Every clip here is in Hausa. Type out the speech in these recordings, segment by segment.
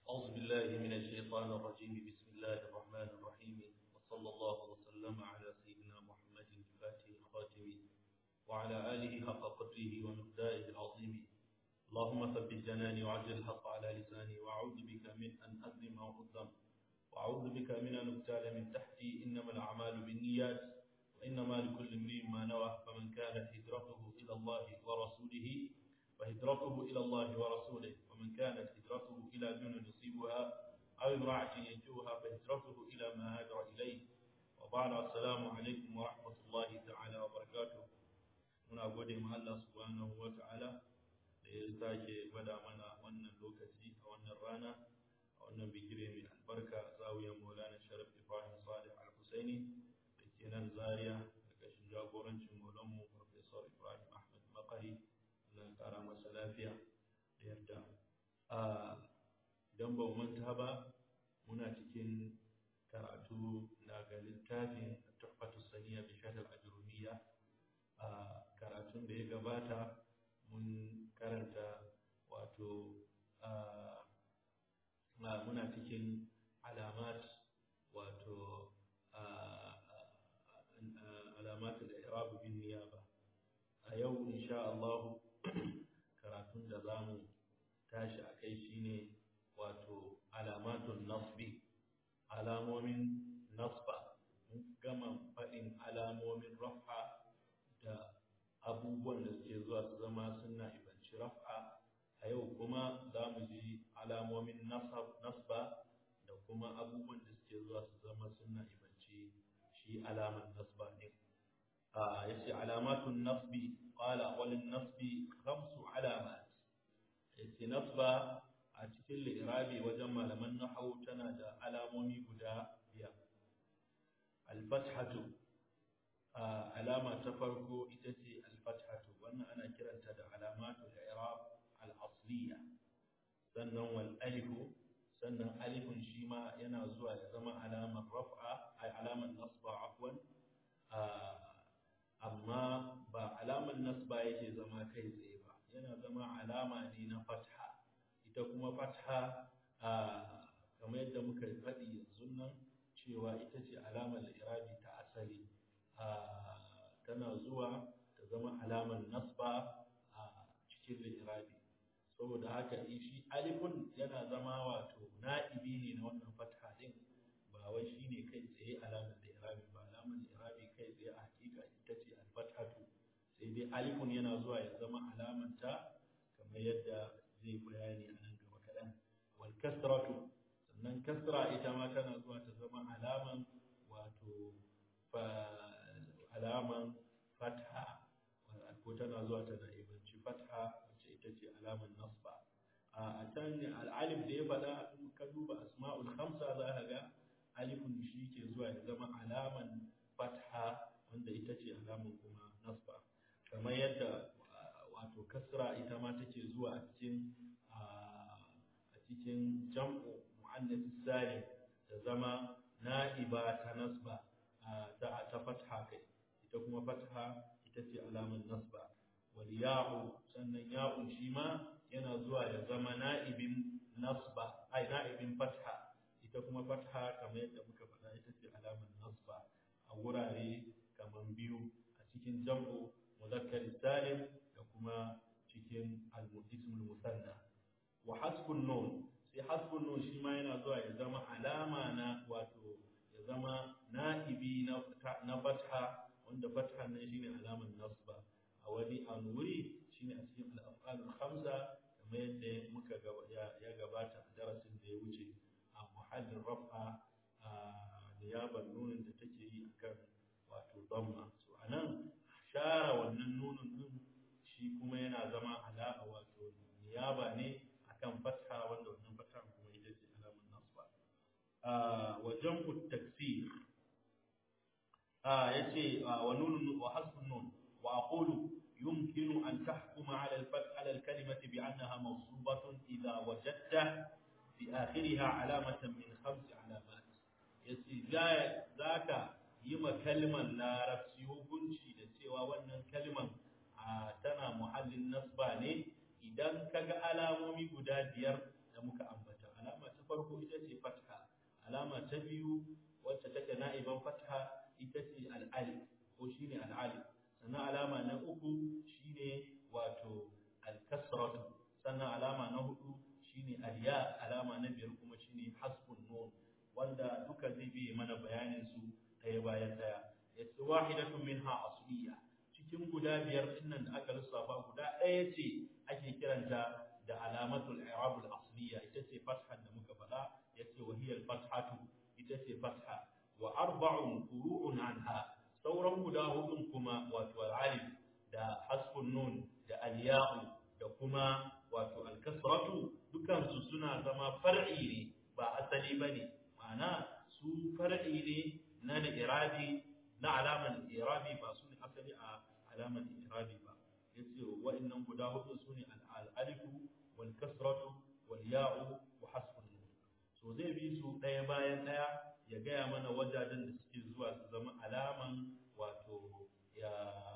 أعوذ بالله من الشيطان الرجيم بسم الله الرحمن الرحيم وصلى الله وسلم على سيدنا محمد الفاتح الخاتم وعلى آله حق قدره ومقداره العظيم اللهم ثبت جناني وعجل الحق على لساني وأعوذ بك من أن أظلم أو أظلم وأعوذ بك من أن أبتال من تحتي إنما الأعمال بالنيات وإنما لكل امرئ ما نوى فمن كانت هجرته إلى الله ورسوله فهجرته إلى الله ورسوله ومن كانت هجرته إلى دون يصيبها أو امرأة ينجوها فهجرته إلى ما هاجر إليه وبعد السلام عليكم ورحمة الله تعالى وبركاته muna gode ma Allah subhanahu wa ta'ala da ya sake gwada mana wannan lokaci a wannan rana a wannan bigire mai albarka zawiyar maulana sharaf ibrahim salih al-husaini da ke nan zaria ƙarƙashin jagorancin maulanmu professor ibrahim ahmad makari na ƙara masa lafiya da yarda a don ba manta ba muna cikin karatu daga littafin tuhfatu saniya bi shahr al-ajrumiyya a karatun da ya gabata mun karanta wato muna cikin alamat wato alamat al-i'rab bin niyaba a yau insha Allah karatun da zamu tashi akai shine wato alamatun nasbi alamomin nasba mun gama faɗin alamomin raf'a da abubuwan da suke zuwa su zama suna ibanci raf'a a yau kuma za mu ji alamomin nasba da kuma abubuwan da suke zuwa su zama suna ibanci shi alaman nasba ne ya ce alamatun nasbi ƙwala walin nasbi kamsu alamat ya ce nasba a cikin lirabi wajen malaman nahau tana da alamomi guda biyar alfathatu alama ta farko ita ce alfathatu wannan ana kiranta da alamatu al-i'rab al-asliya sannan wal alifu sannan alifun shi ma yana zuwa ya zama alamar raf'a ay alamar nasba afwan amma ba alamar nasba yake zama kai tsaye ba yana zama alama ne na fatha ita kuma fatha kamar yadda muka faɗi yanzu nan cewa ita ce alamar irabi ta asali tana zuwa ta zama alamar nasba a cikin li'irabi saboda haka shi alifun yana zama wato na'ibi ne na wannan fatha din ba wai shine kai tsaye alamar li'irabi ba alamar li'irabi kai tsaye a hakika ita ce alfathatu sai dai alifun yana zuwa ya zama alamar ta kamar yadda zai bayani a nan gaba kaɗan wal kasratu sannan kasra ita ma tana zuwa ta zama alaman wato alaman fatha ko tana zuwa tana ibanci fatha wacce ita ce alaman nasba a can al'alif da ya faɗa in ka duba asma'ul khamsa za ka ga alifun shi ke zuwa ya zama alaman fatha wanda ita ce alaman kuma nasba kamar yadda wato kasra ita ma take zuwa a cikin a cikin jam'u mu'annas salim ta zama na'iba ta nasba ta ta fatha kai ita kuma fatha ita ce alamar nasba wal ya'u sannan ya'un shi ma yana zuwa ya zama na'ibin nasba ai na'ibin fatha ita kuma fatha kamar yadda muka faɗa ita ce alamar nasba a wurare kamar biyu a cikin jam'u muzakkar salim da kuma cikin al-ismul musanna wa hasbun nun sai hasbun nun shi ma yana zuwa ya zama alama na wato ya zama na'ibi na na fatha wanda fatha nan shine alamar nasba a wani an wuri shine a cikin al-af'al khamsa kamar yadda muka ya gabata a darasin da ya wuce a muhallin raf'a a niyaban nunin da take yi akan wato damma so anan share wannan nunin din shi kuma yana zama ala wato niyaba ne akan fatha wanda wannan fatha kuma ita ce alamar nasba wa jam'u taksir yace wa nunun wa hasbun nun wa aqulu يمكن أن تحكم على الفتح على الكلمة بأنها منصوبة إذا وجدت في آخرها علامة من خمس علامات يسي ذاك يما كلمة لا رفسي hukunci da cewa wannan kalman tana muhallin nasba ne idan kaga alamomi guda biyar da muka ambata alama ta farko ita ce fatha alama ta biyu wacce take na'iban fatha ita ce al'alif ko shine al'alif sannan alama na uku shine wato al-kasratu sannan alama na hudu shine al-ya alama na biyar kuma shine hasbun nun wanda duka zai bi mana bayanin su ɗaya bayan ɗaya yace wahidatun minha asliya cikin guda biyar dinnan da aka lissafa guda ɗaya ce ake kiranta da alamatul i'rab al-asliya ita ce fatha da muka faɗa yace wa hiya al-fathatu ita ce fatha wa arba'un furu'un anha sauran guda hudun kuma wato al-alif da hasbun nun da al-ya'u da kuma wato al-kasratu dukan su suna zama far'i ne ba asali bane ma'ana su far'i ne na irabi na alaman irabi ba su ne asali a alaman irabi ba yace wa'annan guda hudu su ne al-alif wal kasratu wal ya'u wa hasbun nun so zai bi su daya bayan daya ya gaya mana wajajen da suke zuwa su zama alaman wato ya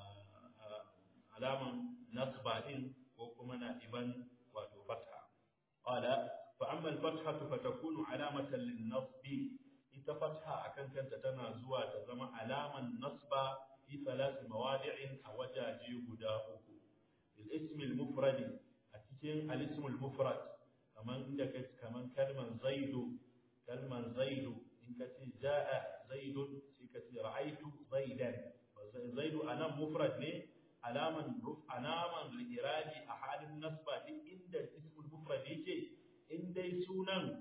alaman nasba din ko kuma na iban wato fatha qala fa amma al-fathatu fatakunu alamatan lin-nasb ita fatha akan kanta tana zuwa ta zama alaman nasba fi thalath mawadi'in a wajaje guda uku bil ism al-mufrad a cikin al-ism al-mufrad kaman inda kaman kalman zaidu kalman zaidu in ka ce ja'a zaidun sai ka ce ra'aitu zaidan zaidu anan mufrad ne alaman ruf alaman li'irabi a halin nasba duk inda ismul mufrad yake in dai sunan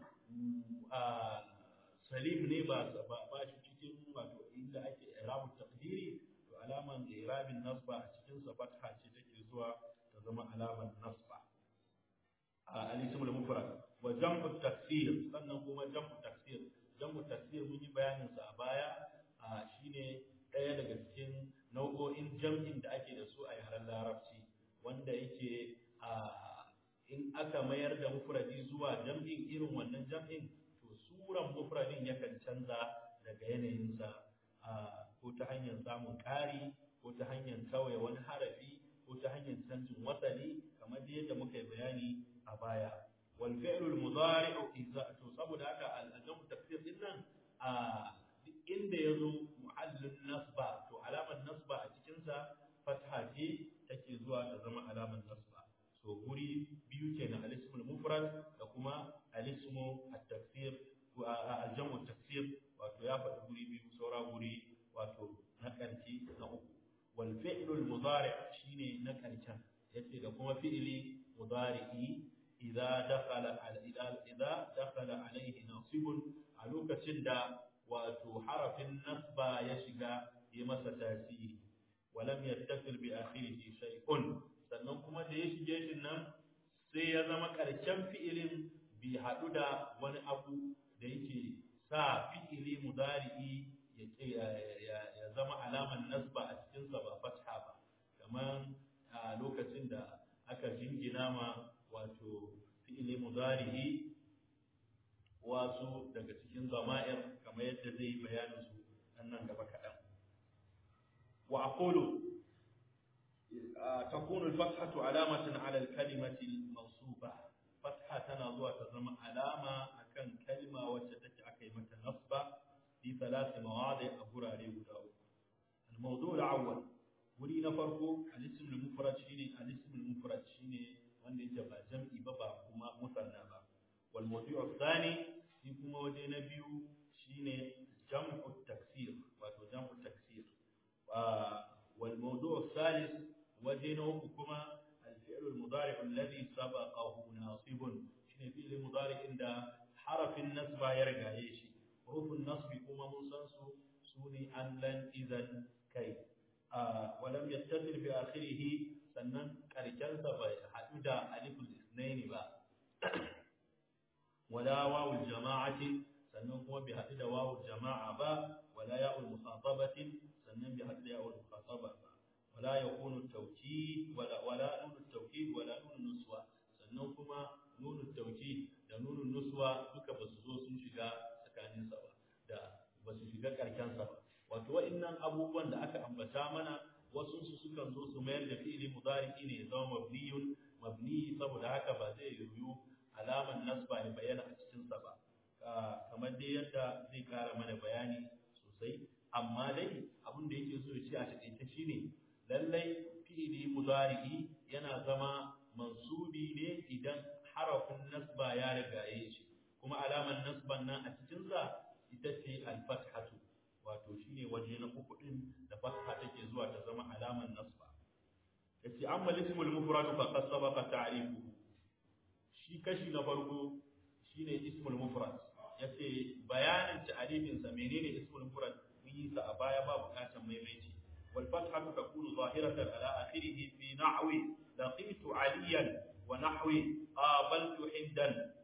salim ne ba ba shi cikin wato inda ake irabu taqdiri to alaman li'irabin nasba a cikin sa fatha ce take zuwa ta zama alaman nasba al-ismul mufrad wa jam'u taksir sannan kuma jam'u taksir jam'u taksir mun yi bayanin sa a baya shine ɗaya daga cikin nau'o'in jam'in da ake da su a yaren larabci wanda yake in aka mayar da mufradi zuwa jam'in irin wannan jam'in to suran mufradin yakan canza daga yanayinsa ko ta hanyar samun ƙari ko ta hanyar kawai wani harafi ko ta hanyar canjin wasali kamar yadda muka yi bayani a baya wal fi'lul mudari'u idza to saboda haka al-jamu tafsir din nan a inda yazo muhallin nasba to alamar nasba a cikin sa fatha ce take zuwa ta zama alamar nasba so guri biyu kenan al-ismul mufrad da kuma al-ismu at-tafsir al-jamu tafsir wato ya faɗi guri biyu saura guri wato na ƙarshe na uku wal fi'lul mudari' shine na ƙarshen yace da kuma fi'ili mudari'i idza dakhala idza idza dakhala alayhi nasibun a lokacin da wato harafin nasba ya shiga yi masa tasiri walam yattasil bi akhirihi shay'un sannan kuma da ya shige shi nan sai ya zama ƙarshen fi'ilin bi haɗu da wani abu da yake sa fi'ili mudari'i ya zama alaman nasba a cikinsa ba fatha ba kamar a lokacin da aka jingina ma wato fi'ili mudari'i wasu daga cikin zama'ir kamar yadda zai yi bayanin su nan gaba kaɗan wa aqulu تكون الفتحة علامة على الكلمة المنصوبة فتحة تنظر تزم علامة أكن كلمة وتتك أكيمة نصبة في ثلاث مواضع أبرا لي الموضوع الأول ولي نفرق الاسم المفرد شيني الاسم المفرد شيني وان يجب جمعي بابا كما مثنى با والموضوع الثاني يكون وجه نبيو شيني جمع التكسير واتو جمع التكسير والموضوع الثالث وجهه كما الفعل المضارع الذي سبقه ناصب شنو فعل المضارع عند حرف النصب يرجع يشي حروف النصب كما منسنسو سوني أن لن إذا كي آه ولم يتصل بآخره سنن كركنسا بحدود ألف الاثنين با ولا واو الجماعة سنن هو بحدود واو الجماعة با ولا ياء المخاطبة سنن بحدود ياء المخاطبة با ولا يكون التوكيد ولا ولا نون التوكيد ولا نون النسوة sannan kuma nunun tauki da nunun nuswa duka basu zo sun shiga tsakanin sa ba da basu shiga karken sa ba wato wa'annan abubuwan da aka ambata mana wasu su sukan zo su mayar da fi'ili mudari ne ya zama mabniyun mabni saboda haka ba zai yiwu alaman nasba ya bayyana a cikin sa ba kamar dai yadda zai kara mana bayani sosai amma dai abin da yake so ya ce a takaice shine lallai fi'ili mudari'i yana zama mansubi ne idan harafin nasba ya rigaye shi kuma alamar nasban nan a cikin sa ita ce al-fathatu wato shine waje na uku din da fatha take zuwa ta zama alamar nasba yace amma ismul mufrad fa qad sabaqa ta'rifuhu shi kashi na farko shine ismul mufrad yace bayanin ta'rifin sa menene ismul mufrad mun yi sa a baya ba bukatan maimaici wal fathatu takunu zahiratan ala akhirih fi nahwi laqitu aliyan wa nahwi qabaltu hindan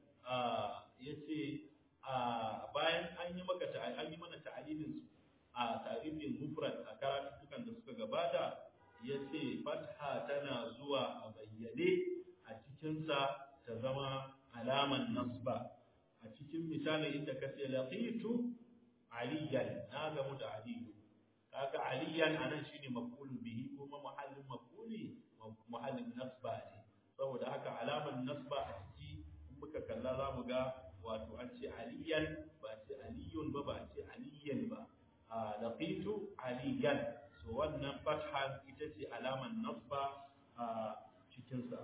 yace bayan an yi maka an yi mana ta'rifin su a ta'rifin mufrad a karatukan da suka gabata yace fatha tana zuwa a bayyane a cikin sa ta zama alaman nasba a cikin misalin inda ka ce laqitu aliyan na gamu da aliyu kaga aliyan anan shine maf'ul bihi kuma muhallin maf'uli muhallin nasba ne saboda haka alaman nasba a ciki in muka kalla zamu ga wato an ce aliyan ba ce aliyun ba ba ce aliyan ba laqitu aliyan so wannan fatha ita ce alaman nasba a cikin sa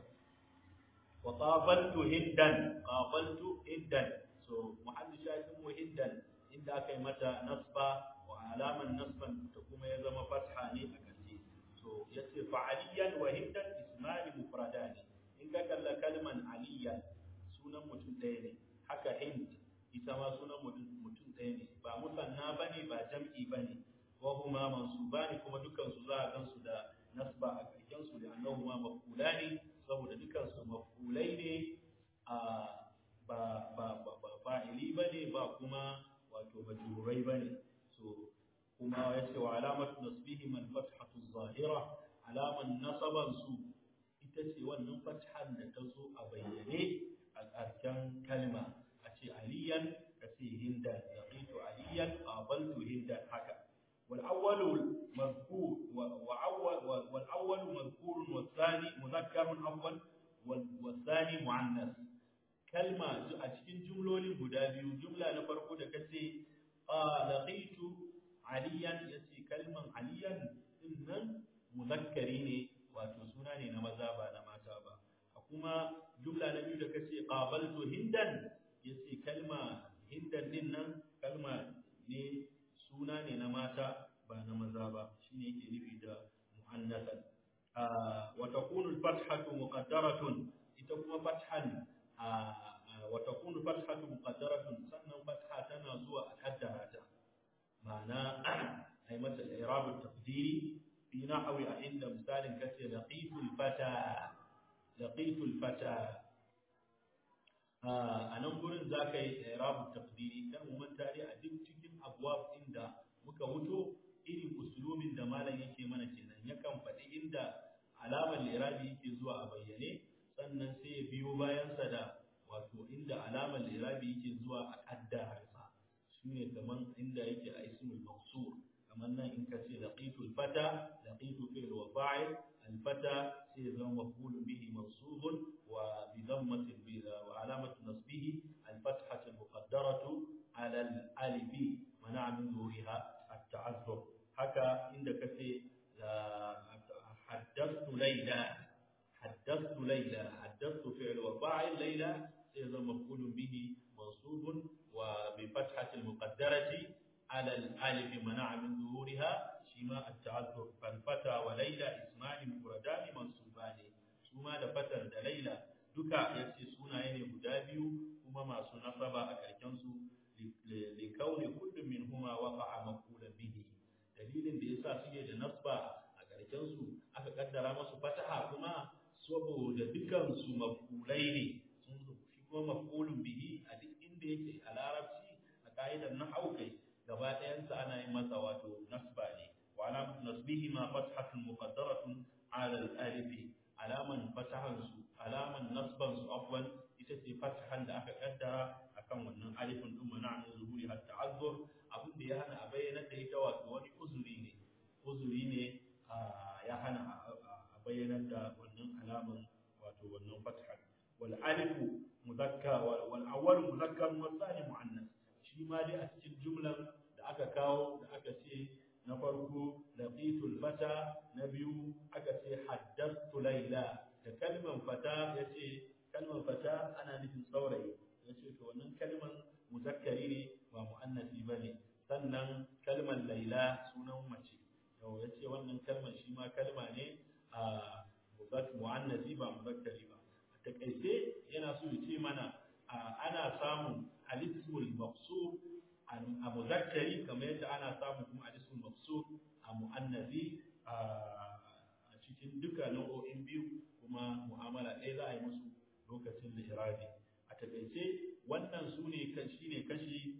وقابلت هندا قابلت هندا سو محل شاهد مو هندا inda aka yi mata nasba wa alaman nasban ta kuma ya zama fatha ne a ƙarshe so yace fa'aliyan wa hindan ismani mufradani in ka kalla kalman aliyan sunan mutum ɗaya ne haka hind ita ma sunan mutum ɗaya ne ba musanna bane ba jam'i bane wa huma mansubani kuma dukkan su za a gansu da nasba a ƙarshen su da annahuma maf'ulani saboda dukansu mafulai ne a ba ba ba ba fa'ili bane ba kuma wato majrurai bane so kuma yace wa alamatu nasbihi man fathatu zahira alaman nasaban su ita ce wannan fathan da ta zo a bayyane a ƙarshen kalma a ce aliyan ka ce hindan laqitu aliyan qabaltu hindan haka والأول مذكور وأول والأول مذكور والثاني مذكر أول والثاني مؤنث كلمة أشكين جملة بدابي جملة نفرق دكتي لقيت عليا يسي كلمة عليا إن مذكرين وتسوناني نمذابا نماتابا أكما جملة نبي دكتي قابلت هندا يسي كلمة هندا إن كلمة ne suna ne na mata ba na maza ba shine yake nufi da mu'annasan wa takunu al-fathatu muqaddaratun ita kuma fathan wa takunu fathatu muqaddaratun sannan fatha tana zuwa a kaddara ta ma'ana ai mata i'rab at-taqdiri fi nahwi a inda misalin kace laqitu al-fata laqitu al-fata a nan gurin za ka yi i'rab at-taqdiri kan mu manta dai a duk cikin abwab inda muka wuto irin usulumin da malam yake mana kenan yakan faɗi inda alamar lirabi yake zuwa a bayyane sannan sai ya biyo bayansa da wato inda alamar lirabi yake zuwa a kaddararsa shi ne kaman inda yake a ismul maqsur kamar nan in ka ce laqitu al-fata laqitu fi'l wa fa'il al-fata sai zama maf'ul bihi mansubun wa bi dhammatin bi wa alamatu nasbihi al-fathatu al-muqaddaratu ala al-alif mana min zuhuriha at-ta'azzur haka inda kace حدثت ليلى حدثت ليلى حدثت فعل وفاعل ليلى إذا مفعول به منصوب وبفتحة المقدرة على الألف منع من ظهورها شماء التعذر فالفتى وليلى اسمان مفردان منصوبان ثم فتى ليلى duka yace sunaye ne guda biyu kuma masu nasaba a karken su li kauni kullum min huma waqa'a maqula bihi dalilin da yasa suke da nasba a karken su aka kaddara masu fataha kuma saboda dukan su mafulai ne sun shi kuma mafulun bihi a duk inda yake a larabci a ka'idar nahwu kai gaba ɗayan sa ana yin masa wato nasba ne wa alamatu nasbihi ma fathatun muqaddaratun ala al-alif alaman fatahan su alaman nasban su afwan ita ce fatahan da aka kaddara akan wannan alifin din mana an zuhuri har ta'azzur abin da ya hana a bayyana da ita wato wani uzuri ne uzuri ne ya hana a bayyana da wannan alaman wato wannan fatahan wal alifu mudhakkar wal awwal mudhakkar wal thani muannas shi ma dai a cikin jumlan da aka kawo da aka ce na farko laqitul fata na biyu aka ce haddathtu layla da kalman fata yace kalman fata ana nufin saurayi yace to wannan kalman muzakkari ne ba muannasi bane sannan kalman layla sunan mace yau yace wannan kalman shi ma kalma ne a muzak muannasi ba muzakkari ba a takaice yana so ya ce mana ana samun al-ismul maqsur a muzakkari kamar yadda ana samun kuma al-ismul maqsur a muannasi a cikin duka nau'o'in biyu kuma mu'amala ɗaya za a yi musu lokacin li'irabi a takaice wannan su ne shine kashi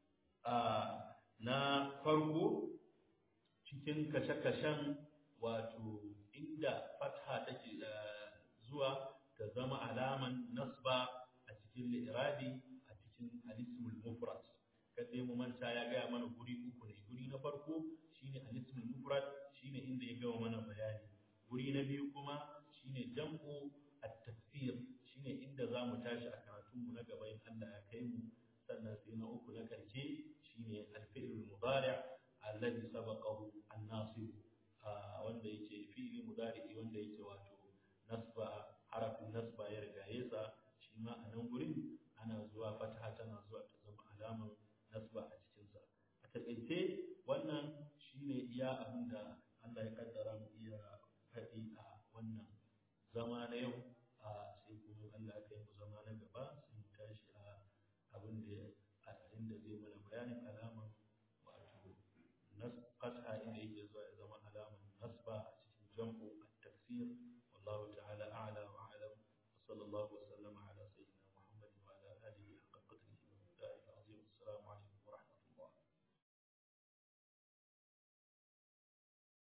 na farko cikin kashe-kashen wato inda fatha take zuwa ta zama alaman nasba a cikin li'irabi a cikin alismul mufrad kada mu manta ya gaya mana guri uku ne guri na farko shine alismul mufrad shine inda ya gawa mana bayani guri na biyu kuma shine jam'u at-tafsir shine inda zamu tashi a karatun mu na gaba in Allah ya kai mu sannan sai na uku na karshe shine al-fi'l mudari' alladhi sabaqahu an-nasib wanda yake fi'li mudari wanda yake wato nasba harafin nasba ya rigaye sa shi ma a nan gurin ana zuwa fataha tana zuwa ta zama alaman